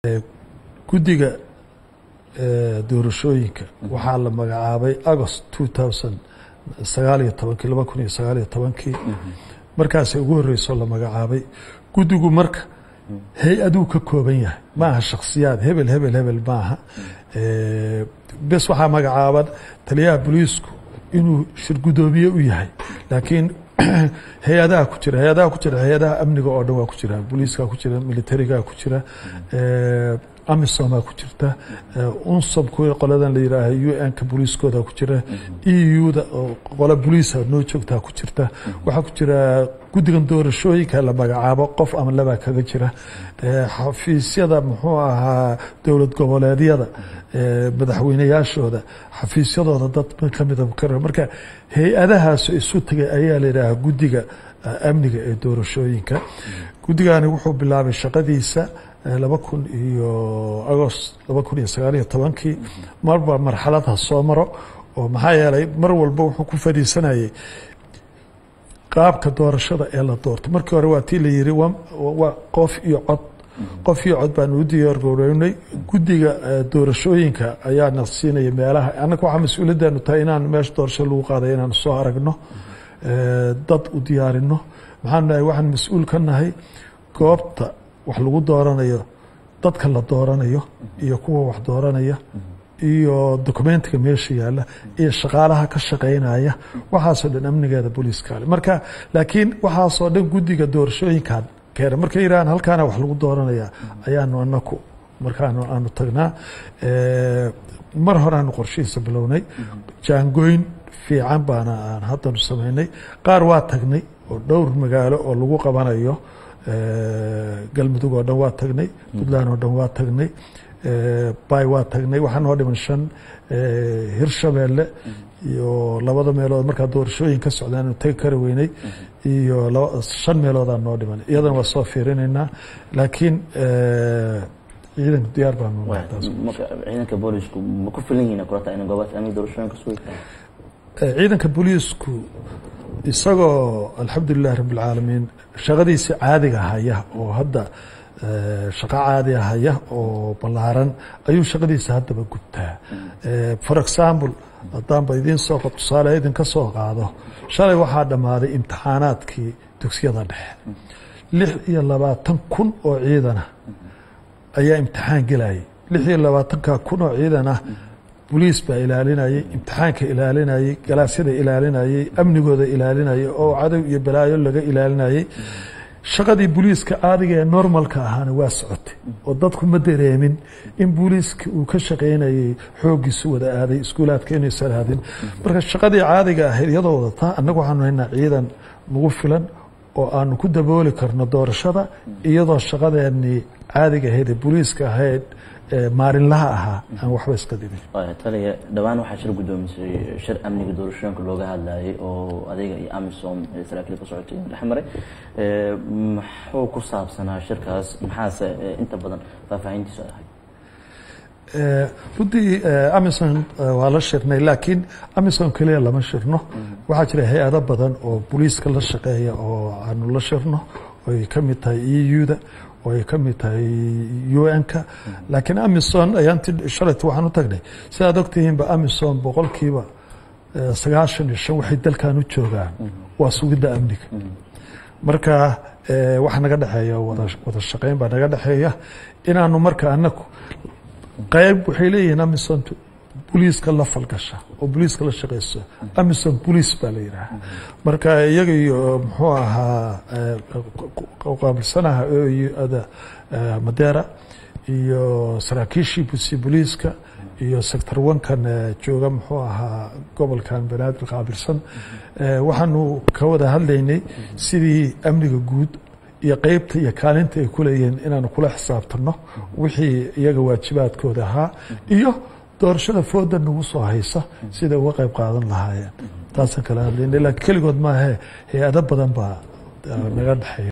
guddiga doorashooyinka waxaa la magacaabay agost two thousand sagaal iyo tobankii laba kun iyo sagaal iyo tobankii markaasay ugu horreysoo la magacaabay guddigu marka hay-aduu ka kooban yahay ma aha shakhsiyaad hebel hebel hebel maaha bes waxaa magacaaban taliyaha boliisku inuu shirgudoomiye u yahay laakiin hay-adaha ku jira hay-adaha ku jira hay-adaha amniga oo dhan waa ku jira booliiska ku jira militariga ku jira amisomaa ku jirta unsom kuwa qoladan la yidhaaha u n-ka booliiskooda ku jira e u-da oo qola boliisa noo joogtaa ku jirta waxaa ku jira guddigan doorashooyinka la magacaabo qof ama labaa kaga jira xafiisyada muxuu ahaa dowlad goboleedyada madaxweyneyaashooda xafiisyadooda dad kamida marka hay-adahaas isu tagay ayaa la yidhaaha guddiga amniga ee doorashooyinka guddigani wuxuu bilaabay shaqadiisa laba kun iyo agost laba kun iyo sagaal iyo tobankii marba marxaladha soo maro oo maxaa yeelay mar walba wuxuu ku fadhiisanayay qaabka doorashada ee la doorto markii hore waa tii la yiri waa qof iyo cod qof iyo cod baanu u diyaargarownay guddiga doorashooyinka ayaana siinaya meelaha annaga waxaa mas-uuliyaddeenu tahay inaan meesha doorasho lagu qaaday inaan soo aragno dad u diyaarino maxaan nahay waxaan mas-uul ka nahay goobta wax lagu dooranayo dadka la dooranayo iyo kuwa wax dooranaya iyo documentiga meesha yaalla iyo shaqaalaha ka shaqaynaya waxaasoo dhan amnigeeda booliiskaale marka laakiin waxaasoo dhan guddiga doorashooyinkan keena markay yidhahaan halkaana wax lagu dooranaya ayaanu anaku markaanu aanu tagnaa mar horeaanu qorshihiisa bilownay jaangoyn fiican baana aan haddanu samaynay qaar waa tagnay oo dhowr magaalo oo lagu qabanayo galmudug oo dhan waa tagnay puntland oo dhan waa tagnay bay waa tagnay waxaa noo dhiman shan hirshabeelle iyo labada meelood markaa doorashooyin ka socdaanu tegi kari weynay iyo shan meeloodaa noo dhiman iyadana waa soo fiirinaynaa laakiin ciidanku diyaar baanu ciidanka boolisku ma ku filan yihiin kulata in goobaas amni doorashooyinka sugi karaan ciidanka booliisku isagoo alxamdulilahi rabi اlcaalamiin shaqadiisi caadiga haya oo hadda shaqo caadi haya oo ballaaran ayuu shaqadiisa haddaba gubtaa for example haddaanba idiin soo tusaale idinka soo qaado shalay waxaa dhammaaday imtixaanaadkii dugsiyada dhexe lix iyo labaatan kun oo ciidana ayaa imtixaan gelayay lix iyo labaatanka kun oo ciidana boliis baa ilaalinayay imtixaanka ilaalinayay galaasyada ilaalinayay amnigooda ilaalinayay oo cadow iyo balaayo laga ilaalinayay shaqadii booliiska caadiga ee normalka ahaana waa socotay oo dadku ma dareemin in booliiska uu ka shaqaynayay xooggiisu wada aaday iskuulaadka inaysan aadin marka shaqadii caadiga ahayd iyadoo wadataa annagu waxaanu haynaa ciidan nagu filan oo aanu ku dabooli karno doorashada iyadoo shaqadeenii caadiga ahayd ee booliiska ahayd maalinlaha ahaa aan waxba iska dimin taliya dhowaan waxaa shir guddoomisay shir amniga doorashooyinka looga hadlayay oo adiga iyo amisom saraakiil ka socotay dhex maray muxuu ku saabsanaa shirkaas maxaase inta badan faahfaahintiisu ahay runtii amison waa la shirnay laakiin amison keliya lama shirno waxaa jira hay-ado badan oo boliiska la shaqeeya oo aanu la shirno oy ka mid tahay e u-da oo ay ka mid tahay u n-ka laakiin amison ayaanti shalayt waxaan u tagnay sidaad ogtihiinba amison boqolkiiba sagaashan iyo shan waxay dalkan u joogaan waa sugidda amniga marka waxa naga dhexeeya wada shaqeyn baa naga dhexeeya inaanu marka anaku qayb waxay leeyihiin amison boliiska la falgasha oo boliiska la shaqeyso amison boliis baa la yidhaaha marka iyaga iyo muxuu ahaa qaabilsanaha oada madera iyo saraakiishii busi boliiska iyo sector onkan jooga muxuu ahaa gobolkan banaadir qaabilsan waxaanu ka wada hadlaynay sidii amniga guud iyo qeybta iyo kaalinta ay ku leeyihiin inaanu kula xisaabtano wixii iyaga waajibaadkooda ahaa iyo doorashada fooda nagu soo haysa siday uga qayb qaadan lahaayeen taasaan kala hadlaynay laakiin keligood maahe hay-ado badan baa naga dhexeeya